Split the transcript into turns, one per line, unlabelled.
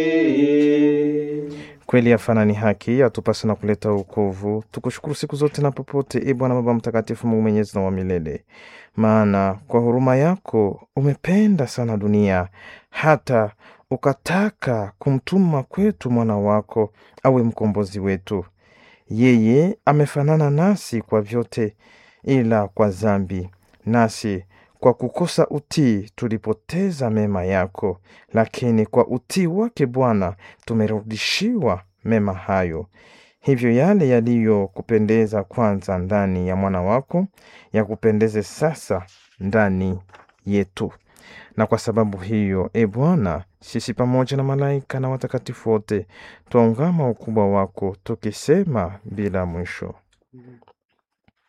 Kweli yafana ni haki, atupasa na kuleta wokovu. Tukushukuru siku zote na popote, e Bwana Baba Mtakatifu, Mungu mwenyezi na wa milele, maana kwa huruma yako umependa sana dunia hata ukataka kumtuma kwetu mwana wako awe mkombozi wetu. Yeye amefanana nasi kwa vyote, ila kwa dhambi, nasi kwa kukosa utii tulipoteza mema yako, lakini kwa utii wake Bwana tumerudishiwa mema hayo. Hivyo yale yaliyokupendeza kwanza ndani ya mwana wako yakupendeze sasa ndani yetu. Na kwa sababu hiyo, e Bwana, sisi pamoja na malaika na watakatifu wote twaungama ukubwa wako tukisema bila mwisho: